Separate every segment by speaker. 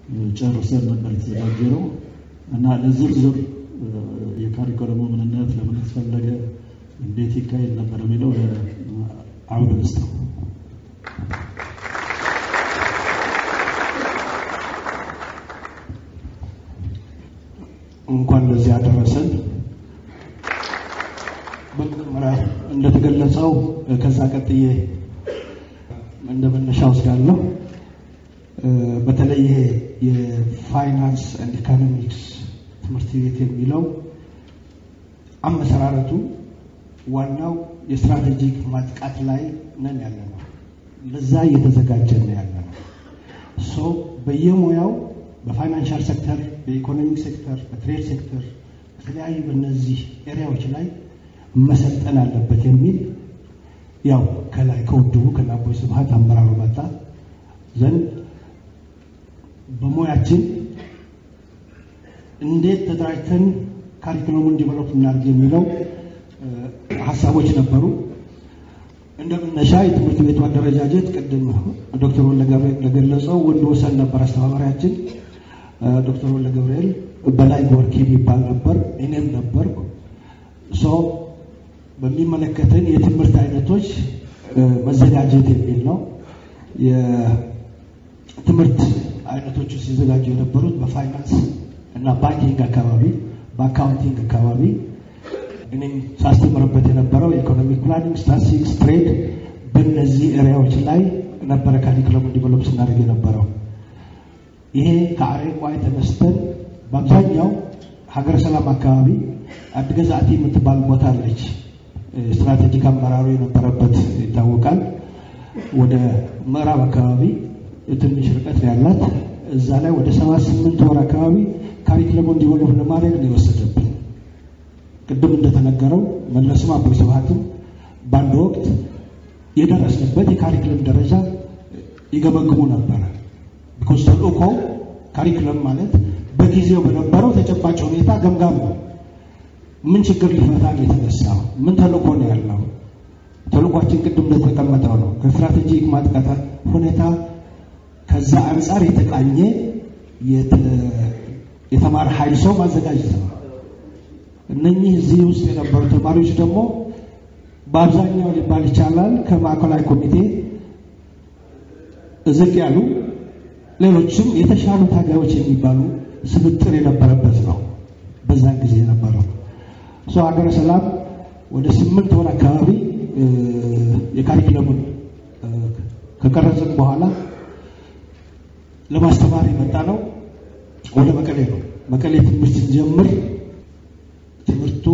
Speaker 1: ጨርሰን ነበር የተዘጋጀ ነው እና ለዝርዝር የካሪኮለሙ ምንነት ለምን ተፈለገ፣ እንዴት ይካሄድ ነበር የሚለው አውድ ውስጥ ነው። እንኳን ለዚህ ያደረሰን። በመጀመሪያ እንደተገለጸው ከዛ ቀጥዬ እንደ መነሻ ወስዳለሁ። በተለይ ይሄ የፋይናንስ ኤንድ ኢኮኖሚክስ ትምህርት ቤት የሚለው አመሰራረቱ ዋናው የስትራቴጂክ ማጥቃት ላይ ነን ያለ ነው። ለዛ እየተዘጋጀ ነው ያለ ነው። ሶ በየሙያው በፋይናንሻል ሴክተር፣ በኢኮኖሚክ ሴክተር፣ በትሬድ ሴክተር በተለያዩ በእነዚህ ኤሪያዎች ላይ መሰልጠን አለበት የሚል ያው ከላይ ከውድቡ ከአቦይ ስብሃት አመራሩ መጣ ዘንድ በሙያችን እንዴት ተደራጅተን ካሪኩለሙን ዲቨሎፕ እናድርግ የሚለው ሀሳቦች ነበሩ። እንደ መነሻ የትምህርት ቤቱ አደረጃጀት ቅድም ዶክተር ወለ ገብርኤል እንደገለጸው ወንድ ወሰን ነበር አስተባባሪያችን። ዶክተር ወለ ገብርኤል በላይ ጎርኪ የሚባል ነበር፣ እኔም ነበርኩ። ሶ በሚመለከትን የትምህርት አይነቶች መዘጋጀት የሚል ነው። የትምህርት አይነቶቹ ሲዘጋጁ የነበሩት በፋይናንስ እና ባንኪንግ አካባቢ፣ በአካውንቲንግ አካባቢ እኔም ሳስተምርበት የነበረው የኢኮኖሚክ ፕላኒንግ፣ ስታቲስቲክስ፣ ትሬድ በእነዚህ ኤሪያዎች ላይ ነበረ ካሪኩለሙ ዲቨሎፕ ስናደርግ የነበረው። ይሄ ከአሬቋይ ተነስተን በአብዛኛው ሀገረ ሰላም አካባቢ አድገዛቲ የምትባል ቦታ አለች። ስትራቴጂክ አመራሩ የነበረበት ይታወቃል። ወደ ምዕራብ አካባቢ ትንሽ ርቀት ያላት እዛ ላይ ወደ ሰባት ስምንት ወር አካባቢ ካሪኩለሙን ዲቨሎፕ ለማድረግ ነው የወሰደብን። ቅድም እንደተነገረው መለስም አቦይ ስብሃትም በአንድ ወቅት የደረስንበት የካሪክለም ደረጃ ይገመግሙ ነበረ። ቢኮዝ ተልእኮ ካሪክለም ማለት በጊዜው በነበረው ተጨባጭ ሁኔታ ገምጋም ነው። ምን ችግር ሊፈታ ነው የተነሳው? ምን ተልእኮ ነው ያለው? ተልእኳችን ቅድም እንደተቀመጠው ነው። ከስትራቴጂክ ማጥቃት ሁኔታ ከዛ አንጻር የተቃኘ የተማረ ኃይል ሰው ማዘጋጀት ነው። እነኚህ እዚህ ውስጥ የነበሩ ተማሪዎች ደግሞ በአብዛኛው ሊባል ይቻላል ከማዕከላዊ ኮሚቴ ዝቅ ያሉ ሌሎችም የተሻሉ ታጋዮች የሚባሉ ስብጥር የነበረበት ነው። በዛን ጊዜ የነበረው ሰው ሀገረ ሰላም ወደ ስምንት ወር አካባቢ የካሪኩለሙን ከቀረጽን በኋላ ለማስተማር የመጣ ነው ወደ መቀሌ ነው። መቀሌ ትምህርት ስንጀምር ትምህርቱ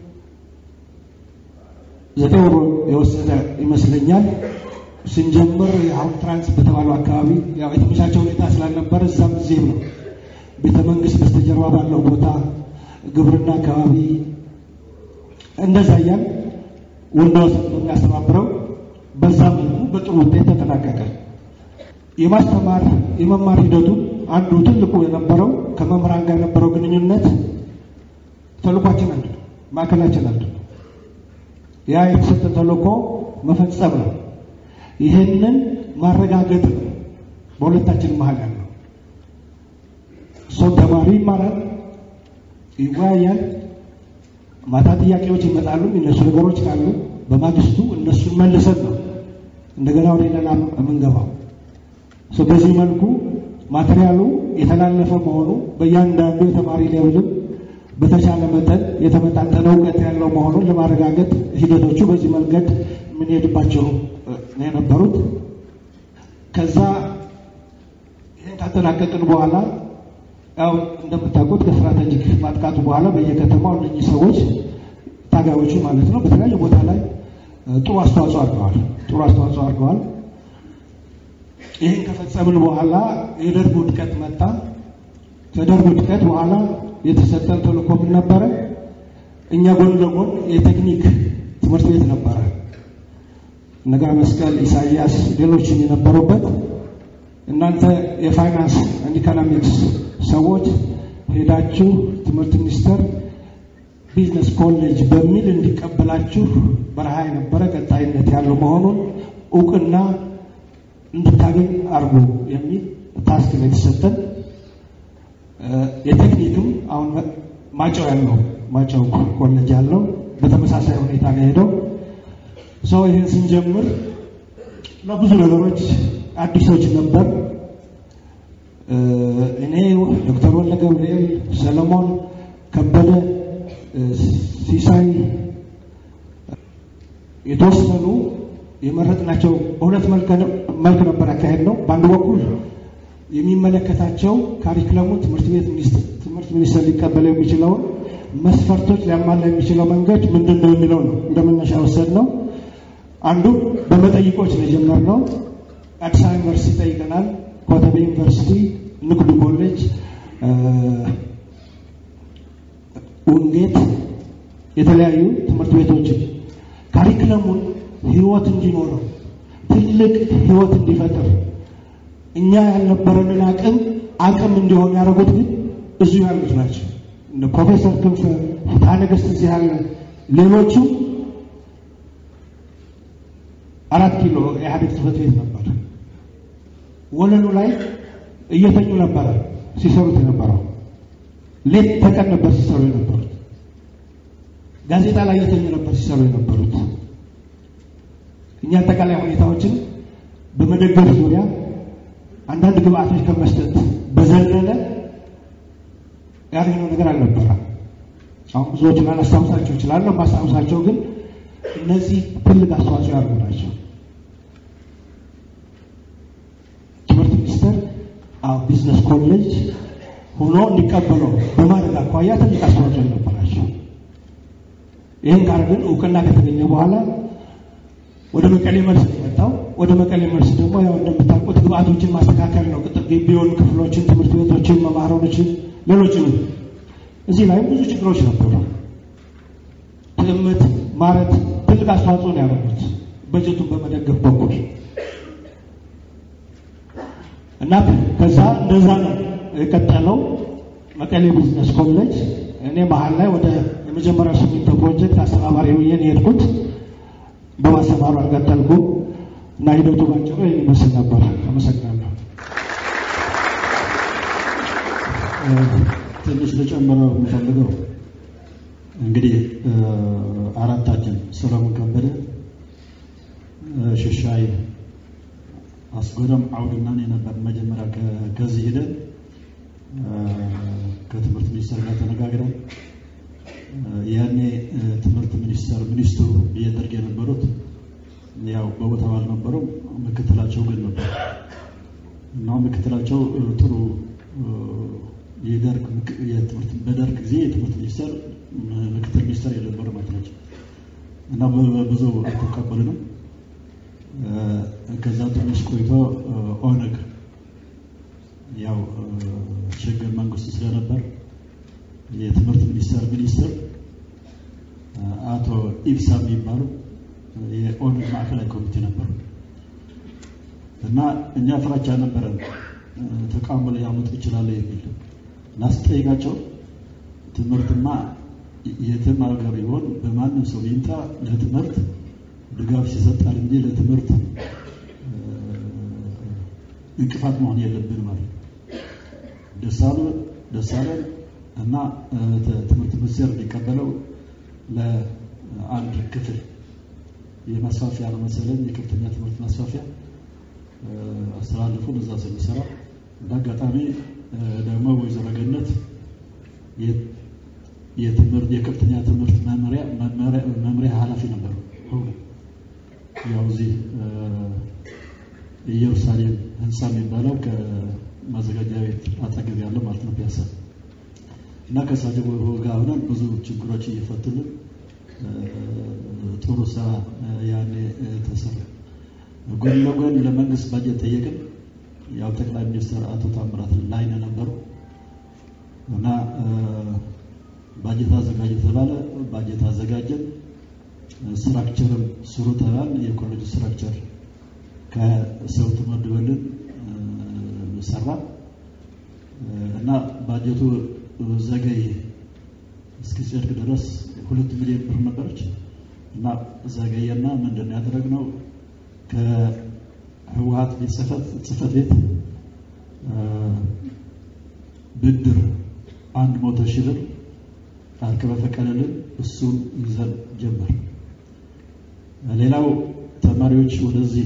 Speaker 1: ዘጠኝ ወር የወሰደ ይመስለኛል። ስንጀምር አሁን ትራንስ በተባለው አካባቢ ያው የተመቻቸ ሁኔታ ስላልነበረ እዛም እዚህም ነው። ቤተ መንግስት በስተጀርባ ባለው ቦታ ግብርና አካባቢ እንደዛ እያል ወንዶስ በሚያስተባብረው በዛ መልኩ በጥሩ ውጤት ተጠናቀቀ። የማስተማር የመማር ሂደቱ አንዱ ትልቁ የነበረው ከመምህራን ጋር የነበረው ግንኙነት ተልኳችን አንድ ነው። ማዕከላችን አንድ ነው። ያ የተሰጠ ተልኮ መፈጸም ነው። ይህንን ማረጋገጥ ነው በሁለታችን መሀል ያለው ሰው ተማሪ ይማራል፣ ይወያያል። ማታ ጥያቄዎች ይመጣሉ። የሚነሱ ነገሮች ካሉ በማግስቱ እነሱን መልሰን ነው እንደገና ወደ ሌላ የምንገባው። በዚህ መልኩ ማቴሪያሉ የተላለፈ መሆኑ በእያንዳንዱ የተማሪ ሌብልም በተቻለ መጠን የተመጣጠነ እውቀት ያለው መሆኑን ለማረጋገጥ ሂደቶቹ በዚህ መንገድ የምንሄድባቸው ነው የነበሩት። ከዛ ይህን ካጠናቀቅን በኋላ ያው እንደምታውቁት ከስትራቴጂክ ማጥቃቱ በኋላ በየከተማው እነኚህ ሰዎች ታጋዮቹ ማለት ነው በተለያየ ቦታ ላይ ጥሩ አስተዋጽኦ አድርገዋል። ጥሩ አስተዋጽኦ አድርገዋል። ይህን ከፈጸምን በኋላ የደርግ ውድቀት መጣ። ከደርግ ውድቀት በኋላ የተሰጠን ተልእኮ ምን ነበረ? እኛ ጎን ለጎን የቴክኒክ ትምህርት ቤት ነበረ። ነጋ መስቀል፣ ኢሳያስ፣ ሌሎችም የነበሩበት እናንተ የፋይናንስ ኤንድ ኢኮኖሚክስ ሰዎች ሄዳችሁ ትምህርት ሚኒስቴር ቢዝነስ ኮሌጅ በሚል እንዲቀበላችሁ በረሃ የነበረ ቀጣይነት ያለው መሆኑን እውቅና እንድታገኝ አርጎ የሚል ታስክ ነው የተሰጠን። የቴክኒክም አሁን ማጨው ያለው ማጨው ኮሌጅ ያለው በተመሳሳይ ሁኔታ ነው ሄደው ሰው ይህን ስንጀምር ለብዙ ነገሮች አዲሶች ነበር። እኔ ዶክተር ወለ ገብርኤል፣ ሰለሞን ከበደ፣ ሲሳይ የተወሰኑ የመረጥናቸው በሁለት መልክ ነበር ያካሄድ ነው። በአንድ በኩል የሚመለከታቸው ካሪክለሙ ትምህርት ቤት ትምህርት ሚኒስቴር ሊቀበለው የሚችለውን መስፈርቶች ሊያሟላ የሚችለው መንገድ ምንድን ነው የሚለው ነው እንደ መነሻ ወሰድ ነው። አንዱ በመጠይቆች ነው የጀመርነው። አዲስ አበባ ዩኒቨርሲቲ ጠይቀናል። ኮተቤ ዩኒቨርሲቲ፣ ንግዱ ኮሌጅ፣ ውንጌት የተለያዩ ትምህርት ቤቶችን ካሪክለሙን ህይወት እንዲኖረው ትልቅ ህይወት እንዲፈጥር እኛ ያልነበረንን አቅም አቅም እንዲሆን ያደረጉት ግን እዚሁ ያሉት ናቸው። እነ ፕሮፌሰር ክንፈ ፍትሐ ነገሥት እዚህ ያለ ሌሎቹ አራት ኪሎ ኢህአዴግ ጽሕፈት ቤት ነበር። ወለሉ ላይ እየተኙ ነበረ ሲሰሩት የነበረው። ሌት ተቀን ነበር ሲሰሩ የነበሩት። ጋዜጣ ላይ እየተኙ ነበር ሲሰሩ የነበሩት። እኛ አጠቃላይ ሁኔታዎችን በመደገፍ ዙሪያ አንዳንድ ግብአቶች ከመስጠት በዘለለ ያገኘው ነገር አልነበረም። አሁን ብዙዎቹን ላላስታውሳቸው እችላለሁ። ማስታውሳቸው ግን እነዚህ ትልቅ አስተዋጽኦ ያሉ ናቸው። ትምህርት ሚኒስቴር ቢዝነስ ኮሌጅ ሆኖ እንዲቀበለው በማድረግ አኳያ ትልቅ አስተዋጽኦ የነበራቸው። ይህን ካረግን እውቅና ከተገኘ በኋላ ወደ መቀሌ መልስ የመጣው ወደ መቀሌ መልስ ደግሞ ያው እንደምታውቁት ግብአቶችን ማስተካከል ነው። ቅጥር ግቢውን፣ ክፍሎችን፣ ትምህርት ቤቶችን፣ መማሮችን፣ ሌሎችም እዚህ ላይ ብዙ ችግሮች ነበሩ። ትዕምት ማለት ትልቅ አስተዋጽኦ ነው ያደረጉት በጀቱን በመደገፍ በኩል እና ከዛ እንደዛ ነው የቀጠለው መቀሌ ቢዝነስ ኮሌጅ። እኔ መሀል ላይ ወደ የመጀመሪያው ሲሚንቶ ፕሮጀክት አስተባባሪ ብዬ የሄድኩት በማስተማሩ አልቀጠልኩም እና ሂደቱ ባጭሩ ይህን ይመስል ነበር። አመሰግናለሁ።
Speaker 2: ትንሽ ልጨምረው የምፈልገው እንግዲህ አራታችን ሰለሞን ከበደ፣ ሽሻይ አስጎደም አውድና እኔ ነበር መጀመሪያ ከዚህ ሄደን ከትምህርት ሚኒስቴር ጋር ተነጋግረን ያኔ ትምህርት ሚኒስቴር ሚኒስትሩ እየደርግ የነበሩት ያው በቦታው አልነበሩም፣ ምክትላቸው ግን ነበር እና ምክትላቸው ጥሩ የደርግ የትምህርት በደርግ ጊዜ የትምህርት ሚኒስቴር ምክትል ሚኒስቴር የነበሩ ማለት ናቸው እና ብዙ አልተቀበሉንም። ከዛ ትንሽ ቆይቶ ኦነግ ያው ሽግግር መንግስቱ ስለነበር የትምህርት ሚኒስቴር ሚኒስትር አቶ ኢብሳ የሚባሉ የኦነግ ማዕከላዊ ኮሚቴ ነበሩ እና እኛ ፍራቻ ነበረን ተቃውሞ ሊያመጡ ይችላሉ የሚል ናስጠይቃቸው ትምህርትማ የትም ሀገር ይሆን በማንም ሰው ይምጣ ለትምህርት ድጋፍ ሲሰጣል እንጂ ለትምህርት እንቅፋት መሆን የለብን ማለት ደሳሉ ደሳለን እና ትምህርት ሚኒስቴር እንዲቀበለው ለአንድ ክፍል የማስፋፊያ ነው መሰለኝ የከፍተኛ ትምህርት ማስፋፊያ አስተላልፉን እዛ ስንሰራ በአጋጣሚ ደግሞ ወይዘሮ ገነት የትምህርት የከፍተኛ ትምህርት መመሪያ መምሪያ ኃላፊ ነበሩ። ያው እዚህ ኢየሩሳሌም ህንፃ የሚባለው ከማዘጋጃ ቤት አጠገብ ያለው ማለት ነው ፒያሳ እና ከእሳቸው ጋር ሆነን ብዙ ችግሮች እየፈቱልን ጥሩ ስራ ያኔ ተሰራ። ጎን ለጎን ለመንግስት ባጀት ጠየቅን። ያው ጠቅላይ ሚኒስትር አቶ ታምራት ላይነ ነበሩ እና ባጀት አዘጋጀ ተባለ። ባጀት አዘጋጀን። ስትራክቸርም ስሩ ተባል። የኮሌጅ ስትራክቸር ከሰው ተመድበልን ሰራ እና ባጀቱ ዘገየ። እስኪጸድቅ ድረስ ሁለት ሚሊዮን ብር ነበረች እና ዘገየና ምንድን ነው ያደረግነው ከህወሀት ቤት ጽህፈት ቤት ብድር አንድ መቶ ሺህ ብር ፓርክ በፈቀደልን እሱን ይዘን ጀመር። ሌላው ተማሪዎች ወደዚህ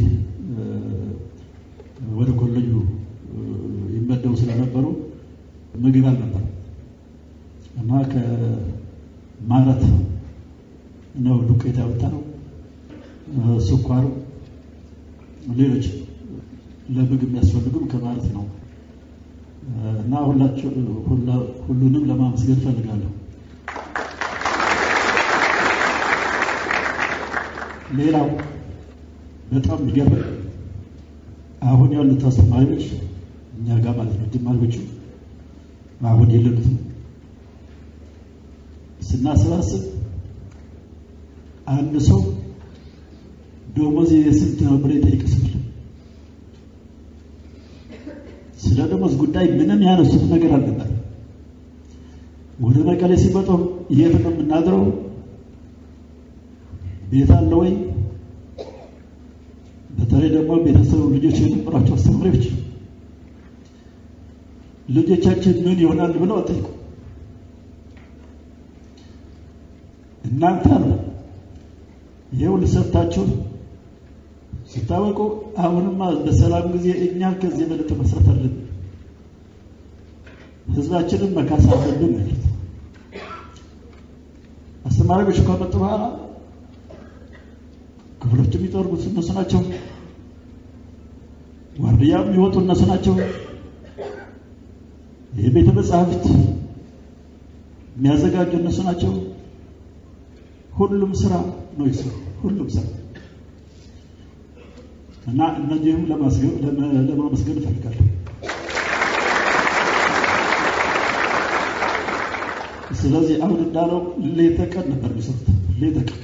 Speaker 2: ወደ ኮሌጁ ይመደቡ ስለነበሩ ምግብ አልነበረም እና ከማረት ነው ዱቄት ያወጣ ነው ስኳሩ፣ ሌሎች ለምግብ የሚያስፈልጉም ከማለት ነው እና ሁላችሁ ሁሉንም ለማመስገን እፈልጋለሁ። ሌላው በጣም የሚገርም አሁን ያሉት አስተማሪዎች እኛ ጋር ማለት ነው ጅማሪዎቹ አሁን የለሉትም። ስናሰባስብ አንድ ሰው ደሞዝ የስንት ነው ብሎ የጠየቀ ሰው ስለ ደሞዝ ጉዳይ ምንም ያነሱት ነገር አልነበር። ወደ መቀሌ ሲመጡ የት ነው የምናድረው? ቤት አለ ወይ? በተለይ ደግሞ ቤተሰቡ ልጆች የነበሯቸው አስተማሪዎች ልጆቻችን ምን ይሆናል ብለው ጠይቁ። እናንተ ነው ይኸው ልሰርታችሁ ስታወቁ አሁንማ በሰላም ጊዜ እኛ ከዚህ የበለጠ መስራት አለብን፣ ህዝባችንን መካስ አለብን ማለት አስተማሪዎች ከመጡ በኋላ ክፍሎች የሚጠርጉት እነሱ ናቸው። ዋርድያ የሚወጡ እነሱ ናቸው። የቤተ መጻሕፍት የሚያዘጋጁ እነሱ ናቸው። ሁሉም ስራ ነው ይሰሩ፣ ሁሉም ስራ እና እነዚህም ለማመስገን እፈልጋለሁ። ስለዚህ አሁን እንዳለው ሌት ተቀን ነበር የሚሰሩት፣ ሌት ተቀን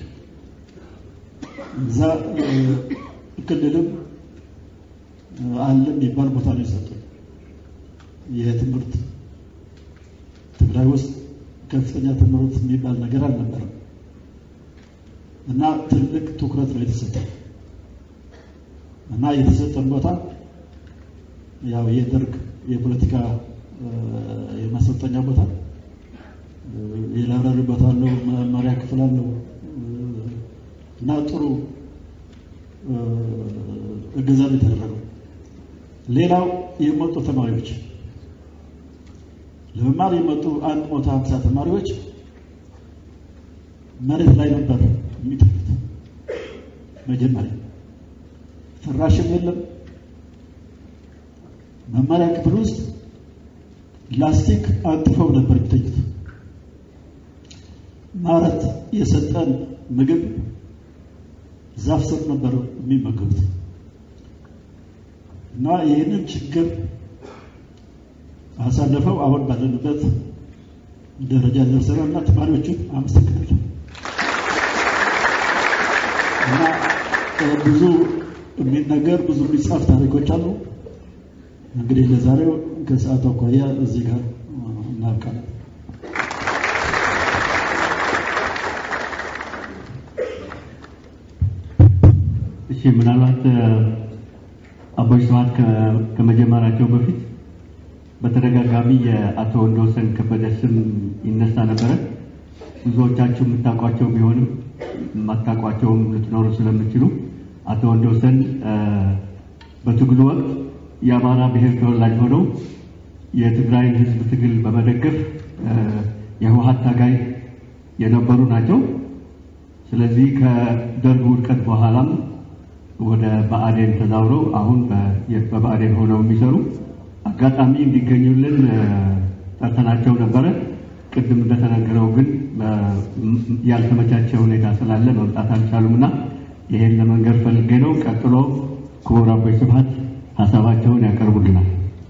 Speaker 2: እዛ ክልልም አለ የሚባል ቦታ ነው የሰጡን። ይህ ትምህርት ትግራይ ውስጥ ከፍተኛ ትምህርት የሚባል ነገር አልነበረም እና ትልቅ ትኩረት ነው የተሰጠን እና የተሰጠን ቦታ ያው የደርግ የፖለቲካ የማሰልጠኛ ቦታ የላይብራሪ ቦታ አለው፣ መማሪያ ክፍል አለው እና ጥሩ እገዛ ነው የተደረገው። ሌላው የመጡ ተማሪዎች ለመማር የመጡ አንድ መቶ ሀምሳ ተማሪዎች መሬት ላይ ነበር የሚተኙት። መጀመሪያ ፍራሽም የለም። መማሪያ ክፍል ውስጥ ላስቲክ አንጥፈው ነበር የሚተኙት። ማለት የሰጠን ምግብ ዛፍ ስር ነበር የሚመገቡት እና ይህንን ችግር አሳልፈው አሁን ባለንበት ደረጃ ደርሰናል እና ተማሪዎቹን አመሰግናለሁ። እና ብዙ የሚነገር ብዙ የሚጻፍ ታሪኮች አሉ። እንግዲህ ለዛሬው ከሰዓት አኳያ እዚህ ጋር እናብቃለን።
Speaker 3: እሺ ምናልባት አቦይ ስብሐት ከመጀመራቸው በፊት በተደጋጋሚ የአቶ ወንድወሰን ከበደ ስም ይነሳ ነበረ። ብዙዎቻችሁ የምታውቋቸው ቢሆንም የማታውቋቸውም ልትኖሩ ስለምችሉ አቶ ወንድወሰን በትግሉ ወቅት የአማራ ብሔር ተወላጅ ሆነው የትግራይን ሕዝብ ትግል በመደገፍ የህወሀት ታጋይ የነበሩ ናቸው። ስለዚህ ከደርግ ውድቀት በኋላም ወደ ብአዴን ተዛውረው አሁን በብአዴን ሆነው የሚሰሩ አጋጣሚ እንዲገኙልን ጠርተናቸው ነበረ። ቅድም እንደተነገረው ግን ያልተመቻቸ ሁኔታ ስላለ መምጣት አልቻሉም እና ይሄን ለመንገር ፈልጌ ነው። ቀጥሎ ክቡር አቦይ ስብሐት ሀሳባቸውን ያቀርቡልናል።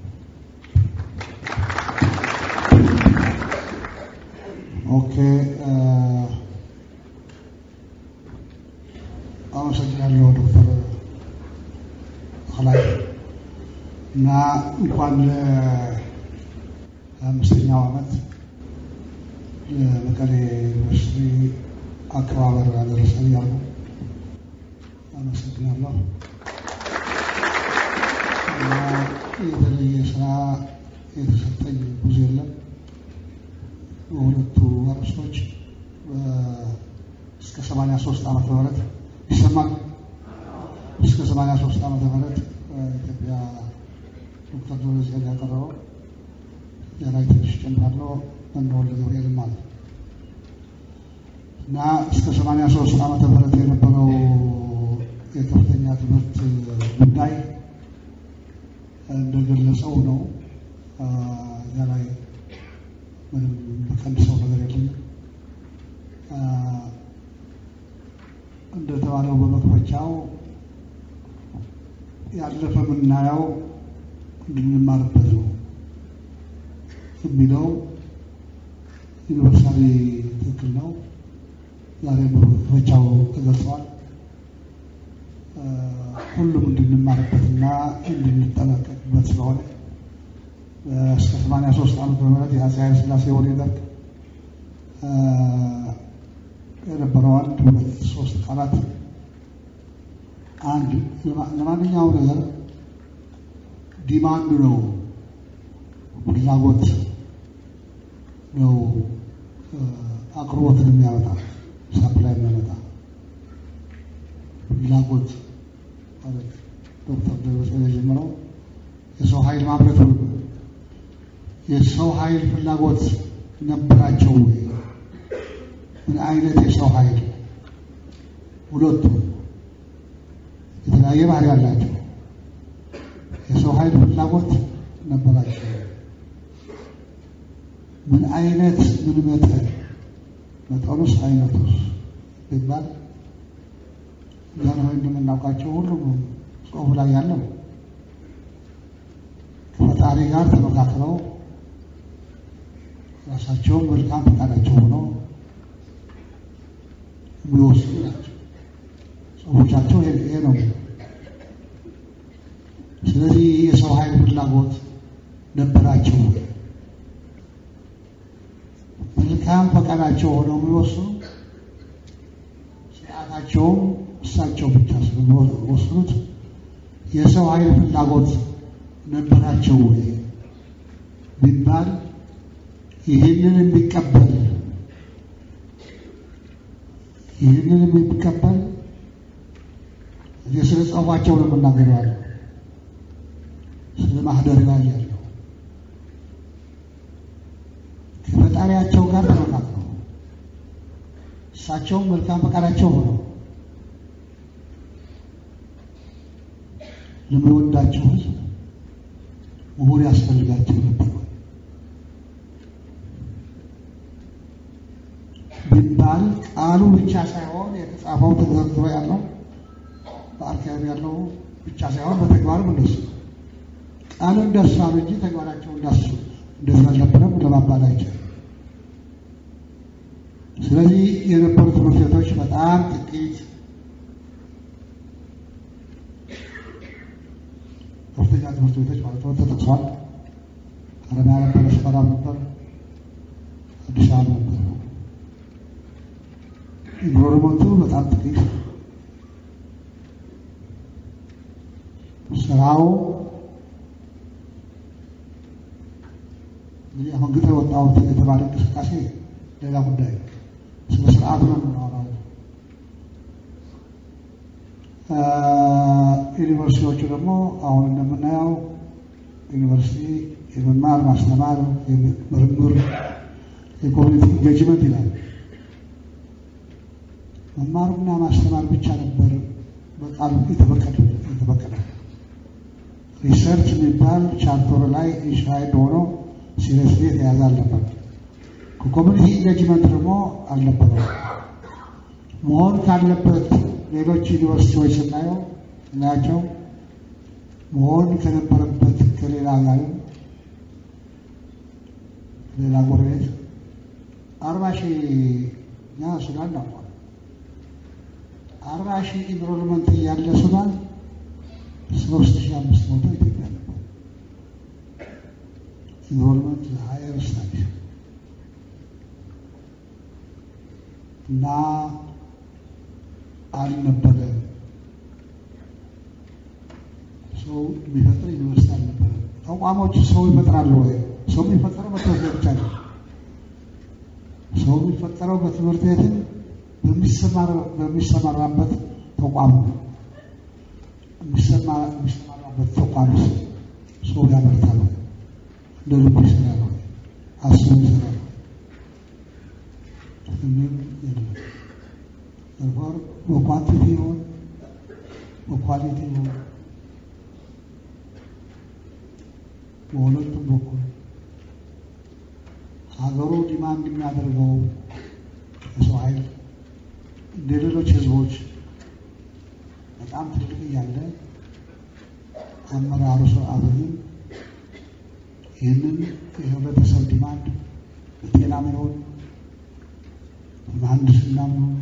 Speaker 4: ኦኬ አመሰግናለሁ ዶክተር ከላይ እና እንኳን ለአምስተኛው ዓመት ለመቀሌ ዩኒቨርሲቲ አከባበር ያደረሰን ያሉ አመሰግናለሁ። እና የተለየ ስራ የተሰጠኝ ብዙ የለም። በሁለቱ አርዕስቶች እስከ 83 ዓመተ ምህረት ይሰማል። እስከ 83 ዓመተ ምህረት ኢትዮጵያ ዶክተር ደብረጽዮን ያቀረበው የላይ ትንሽ ጨምራለሁ እንደወልደ ገብርኤልም አለ እና እስከ 83 ዓመተ ምህረት የነበረው የከፍተኛ ትምህርት ጉዳይ እንደገለጸው ነው። እዚያ ላይ ምንም በቀንሰው ነገር የለኝም። እንደተባለው በመክፈቻው ያለፈ የምናየው እንድንማርበት ነው የሚለው ዩኒቨርሳሊ ትክክል ነው። ዛሬ በመክፈቻው ተገልጸዋል። ሁሉም እንድንማርበትና እንድንጠነቀቅበት ስለሆነ እስከ 83 ዓመተ ምህረት የአፄ ኃይለ ሥላሴ ወደ ደርግ የነበረው አንድ ሁለት ሶስት ቃላት አንድ ለማንኛውም ነገር ዲማንዱ ነው ፍላጎት ነው አቅርቦትን የሚያመጣ ሳፕላይ የሚያመጣ ፍላጎት ማለት ዶክተር ደብረጽዮን የጀመረው የሰው ኃይል ማምረት ነው። የሰው ኃይል ፍላጎት ነበራቸው ወይ? ምን አይነት የሰው ኃይል? ሁለቱ የተለያየ ባህሪ ያላቸው የሰው ኃይል ፍላጎት ነበራቸው። ምን አይነት ምን መጠን መጠኑስ አይነቱስ ይባል ዛሬ እንደምናውቃቸው ሁሉም ጽሑፍ ላይ ያለው ከፈጣሪ ጋር ተመካክረው ራሳቸውን መልካም ፈቃዳቸው ሆነው የሚወስዱ ናቸው። ጽሑፎቻቸው ይሄ ነው። ስለዚህ የሰው ኃይል ፍላጎት ነበራቸው። መልካም ፈቃዳቸው ሆነው የሚወስኑ ስርዓታቸውም እሳቸው ብቻ ስለሚወስኑት የሰው ኃይል ፍላጎት ነበራቸው ወይ ቢባል ይህንን የሚቀበል ይህንን የሚቀበል እዚህ ስለ ጽሑፋቸው ነው የምናገረው ያለው ስለ ማህደር ላይ ያለው ከፈጣሪያቸው ጋር ተመካክረው እሳቸውም መልካም ፈቃዳቸው ሆነው ለሚወዳቸው ሕዝብ ምሁር ያስፈልጋቸው ነበር ቢባል ቃሉ ብቻ ሳይሆን የተጻፈው ተዘርዝሮ ያለው በአርካይቭ ያለው ብቻ ሳይሆን በተግባርም እንደሱ ቃሉ እንደርሳሉ እንጂ ተግባራቸው እንዳሱ እንደዛ አልነበረም ለማባል አይቻልም። ስለዚህ የነበሩ ትምህርት ቤቶች በጣም ጥቂት ከፍተኛ ትምህርት ቤቶች ማለት ነው ተጠቅሷል። ሀረማያ ነበር፣ ሰመራ ነበር፣ አዲስ አበባ ነበር። ኢንሮልመንቱ በጣም ጥቂት፣ ስራው እንግዲህ አሁን ግጥ የወጣው የተባለ እንቅስቃሴ ሌላ ጉዳይ ስለ ስርዓቱ ነው የምናወራው። ዩኒቨርሲቲዎቹ ደግሞ አሁን እንደምናየው ዩኒቨርሲቲ የመማር ማስተማር፣ ምርምር፣ የኮሚኒቲ ኢንጌጅመንት ይላል። መማርና ማስተማር ብቻ ነበር በቃሉ የተፈቀደ የተፈቀደ ሪሰርች የሚባል ቻርተር ላይ ኢንሽራይድ ሆኖ ሲሪየስሊ የተያዘ አልነበር። ከኮሚኒቲ ኢንጌጅመንት ደግሞ አልነበረው። መሆን ካለበት ሌሎች ዩኒቨርሲቲዎች ስናየው እናያቸው መሆን ከነበረበት ከሌላ ጋርም ሌላ ጎረቤት አርባ ሺህ እኛ ሱዳን እናውቋል። አርባ ሺህ ኢንሮልመንት እያለ ሱዳን ሶስት ሺህ አምስት መቶ ኢትዮጵያ ነበር። ኢንሮልመንት ሀየር ስታዲ እና አልነበረ ሰው የሚፈጥር ዩኒቨርሲቲ አልነበረ። ተቋሞች ሰው ይፈጥራሉ ወይ? ሰው የሚፈጠረው በትምህርት ቤት ብቻ ነው። ሰው የሚፈጠረው በትምህርት ቤትም በሚሰማራበት ተቋም ነው። የሚሰማራበት ተቋም ውስጥ ሰው ያመርታል፣ እንደ ልቡ ይሰራል፣ አስቦ ይሰራል። ምንም የለም። ተግባር በኳንቲቲ ይሆን በኳሊቲ ይሆን በሁለቱም በኩል ሀገሩ ዲማንድ የሚያደርገው የሰው ኃይል እንደ ሌሎች ህዝቦች በጣም ትልቅ እያለ አመራሩ ስርዓቱ ግን ይህንን የህብረተሰብ ዲማንድ በጤናም ይሆን በመሀንድስናም ይሆን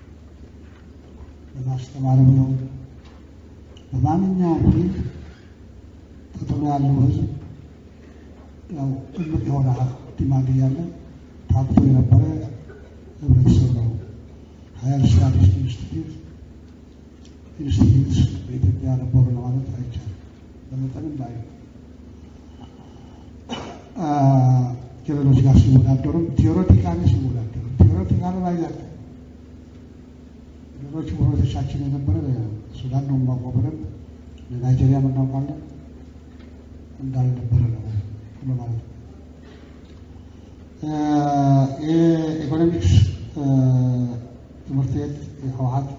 Speaker 4: በማስተማርም ይሆን በማንኛውም ፊልድ ተጥሎ ያለው ህዝብ ያው እምቅ የሆነ ዲማንድ እያለ ታብቶ የነበረ ህብረተሰብ ነው። ሀያል ስታቲስቲክ ኢንስቲትዩት ኢንስቲትዩት በኢትዮጵያ ነበሩ ለማለት አይቻልም። በመጠንም ላይ ከሌሎች ጋር ሲወዳደሩም ቴዎሬቲካሊ ሲወዳደሩ ቴዎሬቲካሊ ላይ ያለ ሌሎች ጎረቤቶቻችን የነበረ ሱዳን ነው የማውቀው በደንብ ለናይጄሪያ እናውቃለን እንዳልነበረ ነው ለማለት ነው። የኢኮኖሚክስ ትምህርት ቤት የህወሀት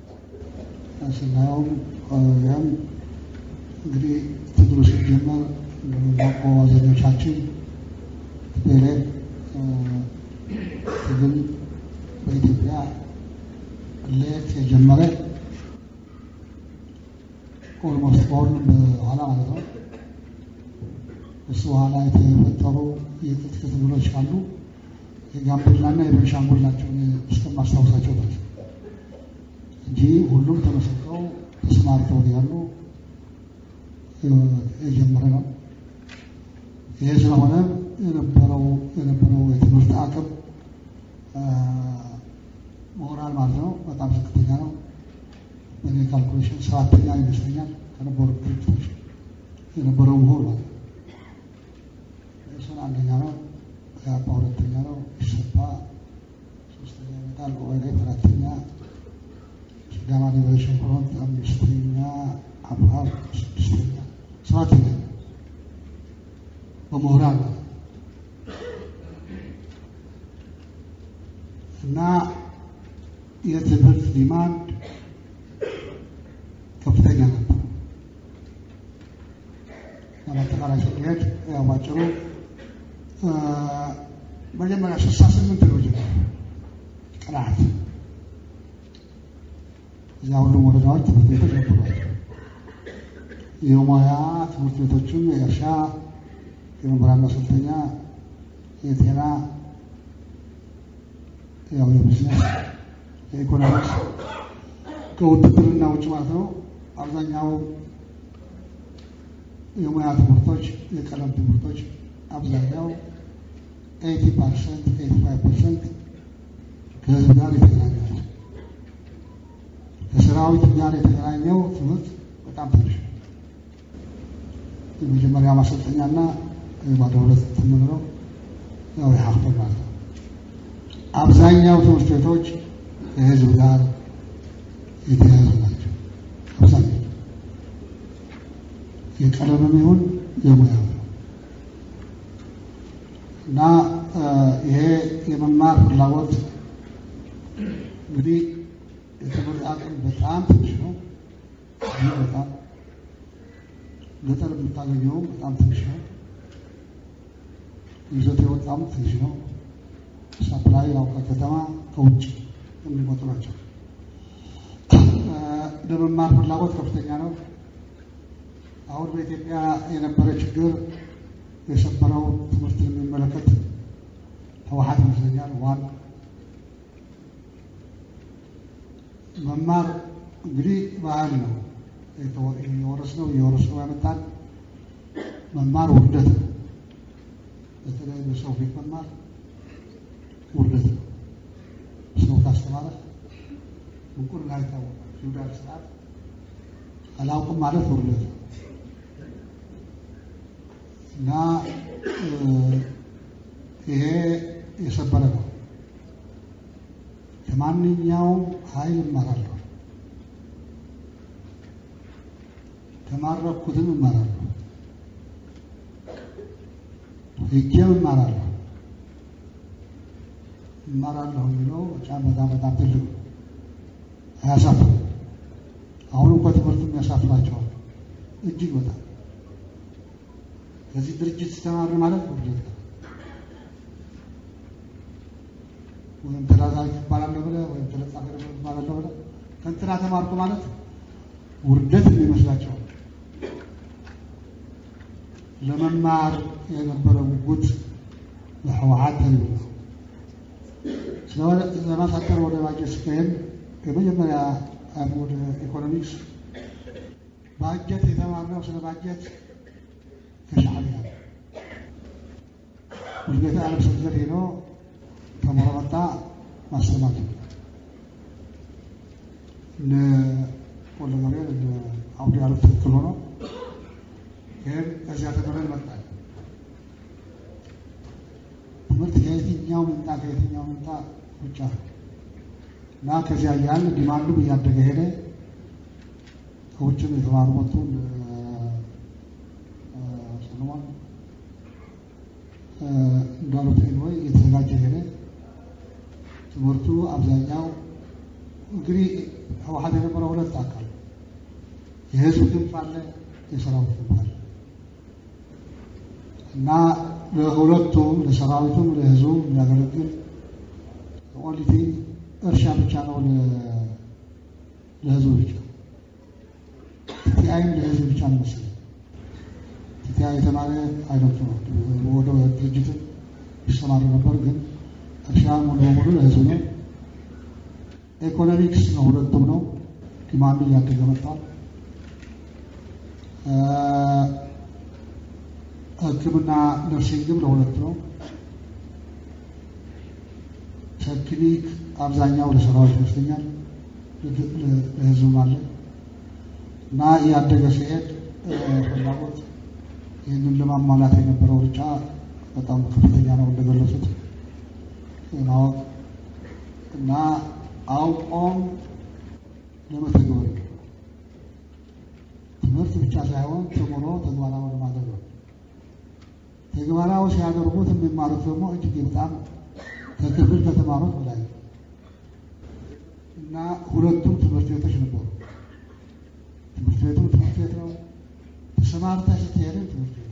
Speaker 4: ስናየውም ያም እንግዲህ ትግሉ ሲጀመር እንደምናውቀው አብዛኞቻችን ቴሌ ትግል በኢትዮጵያ ለየት የጀመረ ኦልሞስት ከሁሉም በኋላ ማለት ነው። እሱ በኋላ የተፈጠሩ የትጥቅ ትግሎች ካሉ የጋምቤላና የቤንሻንጉል ናቸው እስከማስታውሳቸው ድረስ እንጂ ሁሉም ተመሰጥረው ተሰማርተው ያሉ የጀመረ ነው። ይሄ ስለሆነ የነበረው የነበረው የትምህርት አቅም ሞራል ማለት ነው በጣም ዝቅተኛ ነው። በእኔ ካልኩሌሽን ሰባተኛ ይመስለኛል ከነበሩ ድርጅቶች የነበረው ምሁር ማለት ነው። እሱን አንደኛ ነው። ኢህአፓ ሁለተኛ ነው። ኢሰፓ ሶስተኛ ይመጣል። ኦህዴድ አራተኛ፣ ሲዳማ ሊበሬሽን ፍሮንት አምስተኛ፣ አብሃር ስድስተኛ፣ ሰባተኛ በምሁራን ነው እና የትምህርት ዲማንድ ከፍተኛ ነበር። በአጠቃላይ ስንሄድ ያው ባጭሩ መጀመሪያ ስልሳ ስምንት ነው ጀመረ ቅናት እዚያ ሁሉም ወረዳዎች ትምህርት ቤቶች ነበሯል። የሙያ ትምህርት ቤቶችም የእርሻ፣ የመምህራን ማሰልጠኛ፣ የጤና፣ ያው የቢዝነስ፣ የኢኮኖሚክስ ከውትድርና ውጭ ማለት ነው። አብዛኛው የሙያ ትምህርቶች፣ የቀለም ትምህርቶች አብዛኛው ኤይቲ ፐርሰንት ኤይቲ ፋይቭ ፐርሰንት ከህዝብ ጋር የተገናኘ ነው። ከሰራዊት ጋር የተገናኘው ትምህርት በጣም ትንሽ ነው። የመጀመሪያ ማሰልጠኛና ባለ ሁለት የምንለው ያው የሀፍቶን ማለት ነው። አብዛኛው ትምህርት ቤቶች ከህዝብ ጋር የተያያዙ ናቸው። አብዛኛው የቀለምም ይሁን የሙያ ነው እና ይሄ የመማር ፍላጎት እንግዲህ የትምህርት አቅም በጣም ትንሽ ነው። ይህ በጣም ገጠር የምታገኘውም በጣም ትንሽ ነው። ይዞት የወጣም ትንሽ ነው። ሰፕላይ ያው ከከተማ ከውጭ የሚመጡ ናቸው። ለመማር ፍላጎት ከፍተኛ ነው። አሁን በኢትዮጵያ የነበረ ችግር የሰበረው ትምህርትን የሚመለከት ህወሓት ይመስለኛል። ዋን መማር እንግዲህ ባህል ነው የወረስነው የወረስነው ያመጣል። መማር ውርደት ነው። በተለይ በሰው ፊት መማር ውርደት ነው። ሰው ካስተማረ እንቁልና ይታወቃል። ፊውዳል ስርዓት አላውቅም ማለት ውርደት ነው እና ይሄ የሰበረ ነው። ከማንኛውም ኃይል እማራለሁ፣ ተማረኩትም እማራለሁ፣ ሄጄም እማራለሁ። እማራለሁ የሚለው በጣም በጣም በጣም ትልቅ ነው። አያሳፍርም። አሁን እንኳ ትምህርቱም ያሳፍራቸዋል እጅግ በጣም ከዚህ ድርጅት ተማር ማለት ውርደት ነው። ወይም ተላላኪ ይባላለሁ ብለህ ወይም ተለጣፊ ይባላለሁ ብለህ ከእንትና ተማርኩ ማለት ውርደት የሚመስላቸው ለመማር የነበረ ጉጉት ለህወሓት ተልብ ነው። ስለሆነ ለማሳጠር ወደ ባጀት ስካሄድ የመጀመሪያ ወደ ኢኮኖሚክስ ባጀት የተማርነው ስለ ባጀት ከሻዕቢያ ውልቤተ ዓለም ስብዘር ሄዶ ተምሮ መጣ ማስተማር እነ ወልደ ገብርኤል እነ አብዱ ያሉት ትክክል ሆኖ ግን ከዚያ ተምረን መጣል ትምህርት ከየትኛው ምንጣ ከየትኛው ምንጣ ብቻ እና ከዚያ እያለ ዲማንዱም እያደገ ሄደ። ከውጭም የተማሩ መጡ። ሰለሞን እንዳሉት ወይ እየተዘጋጀ ሄደ። ትምህርቱ አብዛኛው እንግዲህ ህወሓት የነበረው ሁለት አካል የህዝብ ክንፍ አለ፣ የሰራዊት ክንፍ አለ እና ለሁለቱም ለሰራዊቱም ለህዝቡም የሚያገለግል ኦንሊቲ እርሻ ብቻ ነው ለህዝቡ ብቻ። ቲቲአይም ለህዝብ ብቻ ነው መሰለኝ። ቲቲአይ የተማረ አይነት ነው። ወደ ድርጅት ይሰማሩ ነበር፣ ግን እርሻ ሙሉ በሙሉ ለህዝብ ነው። ኢኮኖሚክስ ነው፣ ሁለቱም ነው። ዲማንዱ እያደገ መጥቷል። ሕክምና ነርሲንግም ለሁለት ነው። ቴክኒክ አብዛኛው ለሰራዊት ይመስለኛል፣ ለህዝብም አለ እና እያደገ ሲሄድ ፍላጎት ይህንን ለማሟላት የነበረው ሩጫ በጣም ከፍተኛ ነው እንደገለጹት ማወቅ እና አውቆም ለመተግበር ትምህርት ብቻ ሳይሆን ተምሮ ተግባራዊ ለማድረግ ነው። ተግባራዊ ሲያደርጉት የሚማሩት ደግሞ እጅግ በጣም ከክፍል ከተማሩት በላይ ነው እና ሁለቱም ትምህርት ቤቶች ነበሩ። ትምህርት ቤቱ ትምህርት ቤት ነው። ተሰማርተህ ስትሄድም ትምህርት ቤት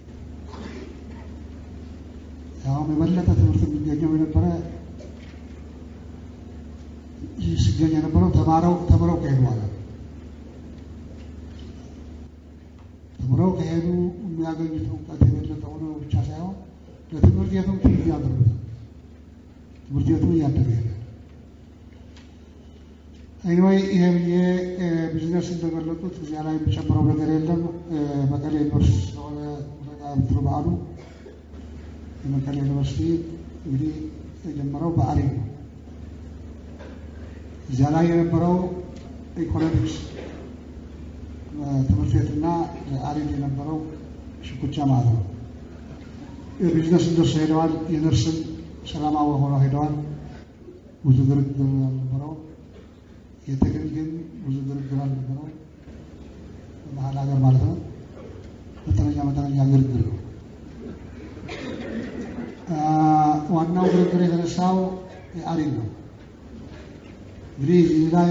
Speaker 4: ያውም የበለጠ ትምህርት የሚገኘው የነበረ ሲገኝ የነበረው ተማረው ተምረው ከሄዱ በኋላ ተምረው ከሄዱ የሚያገኙት እውቀት የበለጠ ሆኖ ብቻ ሳይሆን ለትምህርት ቤቱም ትምህርት ያደርጉታል። ትምህርት ቤቱ እያደገ ይሄዳል። ኤኒዌይ ይሄ ብዬ ቢዝነስ እንደገለጡት እዚያ ላይ የሚጨምረው ነገር የለም። መቀሌ ዩኒቨርሲቲ ስለሆነ ምትሩ በዓሉ የመቀሌ ዩኒቨርሲቲ እንግዲህ የጀመረው በአሪፍ ነው። እዚያ ላይ የነበረው ኢኮኖሚክስ ትምህርት ቤትና አሪፍ የነበረው ሽኩቻ ማለት ነው። የቢዝነስ እንደሱ ሄደዋል። የነርስም ሰላማዊ ሆነው ሄደዋል። ብዙ ግርግር አልነበረው። የትግል ግን ብዙ ግርግር አልነበረው። በመሀል ሀገር ማለት ነው። መጠነኛ መጠነኛ ግርግር ነው። ዋናው ግርግር የተነሳው የአሪን ነው። እንግዲህ እዚህ ላይ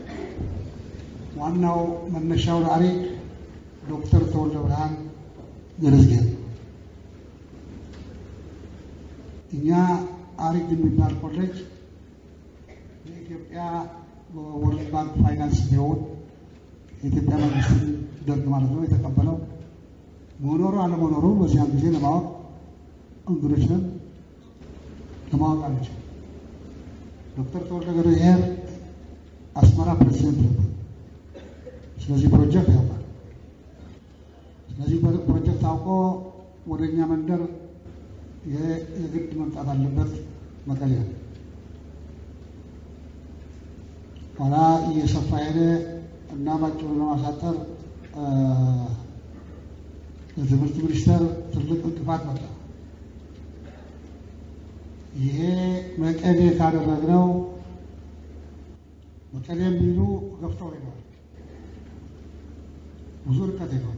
Speaker 4: ዋናው መነሻው ለአሪን ዶክተር ተወልደ ብርሃን ገለዝጌር ነው። እኛ አሪግ የሚባል ኮሌጅ የኢትዮጵያ ወርልድ ባንክ ፋይናንስ ቢሆን የኢትዮጵያ መንግስት ደርግ ማለት ነው የተቀበለው መኖሩ አለመኖሩ በዚያን ጊዜ ለማወቅ እንግዶች ነን፣ ለማወቅ አለችው። ዶክተር ተወልደ ገብረሕይወት አስመራ ፕሬዚደንት ነበር። ስለዚህ ፕሮጀክት ያውቃል። ስለዚህ ፕሮጀክት አውቆ ወደ እኛ መንደር የግድ መምጣት አለበት መቀሌ። ኋላ እየሰፋ ሄደ እና ባጭሩ ለማሳጠር ለትምህርት ሚኒስቴር ትልቅ እንቅፋት መጣ። ይሄ መቀሌ ካደረግነው መቀሌ የሚሉ ገፍተው ሄደዋል። ብዙ ርቀት ሄደዋል።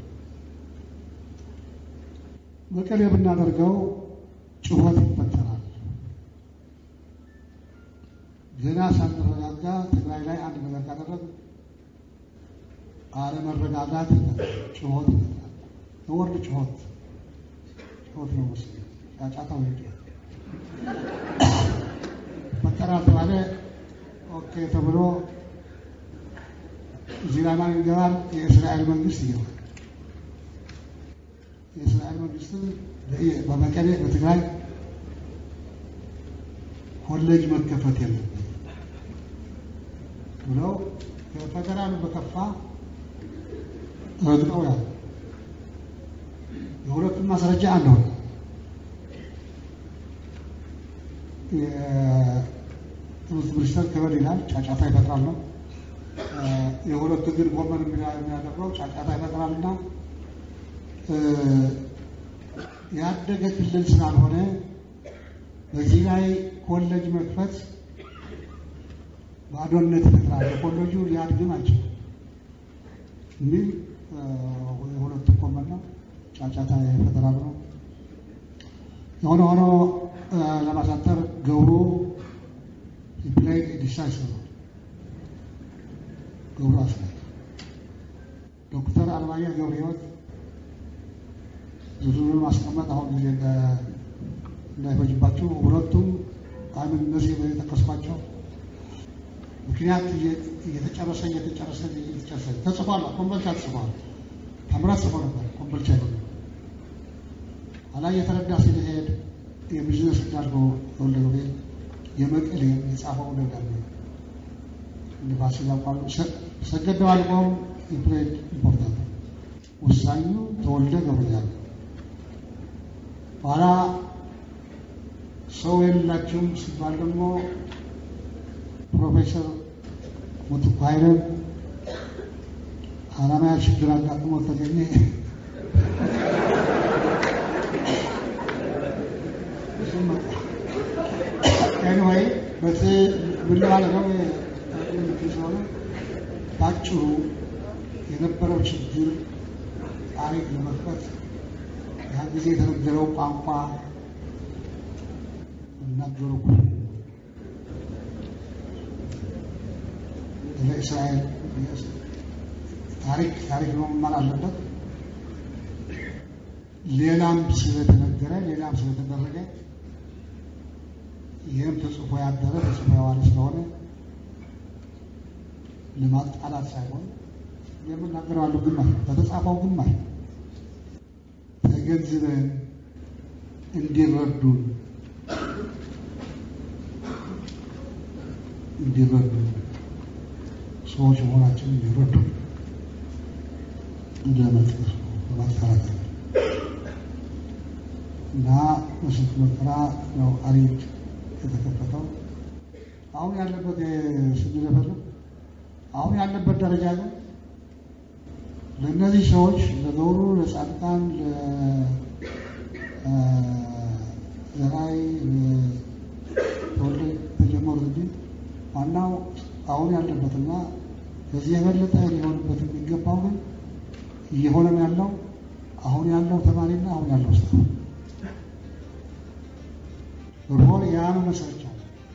Speaker 4: መቀሌ ብናደርገው ጩኸት ይፈጠራል። ገና ሳንረጋጋ ትግራይ ላይ አንድ ነገር ካደረግ አለመረጋጋት ይፈጠራል፣ ጩኸት ይፈጠራል። የወርድ ጩኸት ጩኸት ነው መሰለኝ ጫጫታው ጩኸት ይፈጠራል ተባለ። ኦኬ ተብሎ እዚህ ላይ ማን ይገባል? የእስራኤል መንግስት ይገባል። የእስራኤል መንግስትም በመቀሌ በትግራይ ኮሌጅ መከፈት የለበት ብለው ከፌደራሉ በከፋ ረግጠው ያለ የሁለቱም ማስረጃ አንድ ሆነ። የትምህርት ሚኒስተር ክበል ይላል ጫጫታ ይፈጥራል ነው። የሁለቱ ግን ጎመን የሚያደርገው ጫጫታ ይፈጥራል እና ያደገ ክልል ስላልሆነ በዚህ ላይ ኮሌጅ መክፈት ባዶነት ይፈጥራል፣ ኮሌጁ ሊያድግም አይችልም የሚል የሁለቱ ጎመን ነው። ጫጫታ ይፈጥራል ነው። የሆነ ሆኖ ለማሳጠር ገብሩ ፕላይ ዲሳይሲቭ ገብሩ አስራት ዶክተር አለማየሁ ገብረ ሕይወት ዝርዝሩን ማስቀመጥ አሁን ጊዜ እንዳይፈጅባቸው ሁለቱም አምን እነዚህ የጠቀስኳቸው ምክንያት እየተጨረሰ እየተጨረሰ እየተጨረሰ ተጽፏል። ኮምቦልቻ ተጽፏል። ታምራት ጽፎ ነበር። ኮምቦልቻ ይሆ ኋላ እየተረዳ ሲሄድ የቢዝነስ እንዳልከው ወልደ ገብርኤል የመቀሌ የጻፈው ደብዳቤ ንፋስ ያቋሉ ሰገደው አልቀው የፕሬድ ኢምፖርታንት ወሳኙ ተወልደ ገብርኤል ኋላ ሰው የላቸውም ሲባል ደግሞ ፕሮፌሰር ሙትኩ ኃይለን ሀራማያ ችግር አጋጥሞ ተገኘ። ኤኒዌይ በት ምን ማለት ነው ስለሆነ በአጭሩ የነበረው ችግር ታሪክ ለመክፈት ያን ጊዜ የተነገረው ቋንቋ እናገሩ ለእስራኤል ታሪክ ታሪክ ነው መማር አለበት። ሌላም ስለተነገረ ሌላም ስለተደረገ ይህም ተጽፎ ያደረ ተጽፎ የዋለ ስለሆነ ለማጣላት ሳይሆን የምናገረው አለው ግማሽ በተጻፈው ግማሽ ተገንዝበን እንዲረዱን እንዲረዱ ሰዎች መሆናችን እንዲረዱ ለመጥቀስ በማስተካከል እና በስንት መከራ ነው አሪድ የተከፈተው። አሁን ያለበት ስንለፈል አሁን ያለበት ደረጃ ግን ለእነዚህ ሰዎች ለገብሩ፣ ለጻድቃን፣ ለራይ ተወልደ ተጀመሩት እንጂ ዋናው አሁን ያለበትና ከዚህ የበለጠ ሊሆንበት የሚገባው ግን እየሆነም ያለው አሁን ያለው ተማሪና አሁን ያለው ስታ ሮል ያን መሰረቻ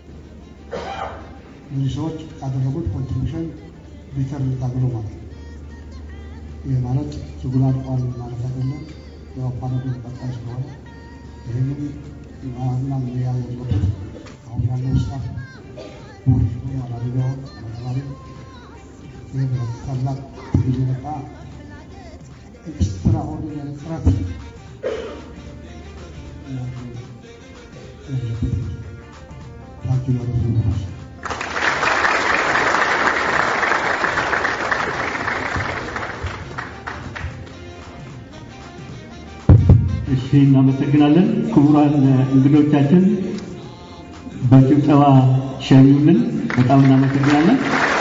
Speaker 4: እነዚህ ሰዎች ያደረጉት ኮንትሪቢሽን ቢተር ታግሎ ማለት ነው። ይህ ማለት ትግሉ አልቋል ማለት አይደለም። ያው ፓነዱ ቀጣይ ስለሆነ ይህንን ምናምን መያዝ ያለበት አሁን ያለው ስታፍ ቡሪሽኑ አላቢጋውን አለተማሪ ይህ ታላቅ ትግል የመጣ ኤክስትራ ኦርዲናሪ ጥረት ታንኪ ዩ
Speaker 3: እሺ፣ እናመሰግናለን። ክቡራን እንግዶቻችን በጭብጨባ ሸኙልን። በጣም እናመሰግናለን።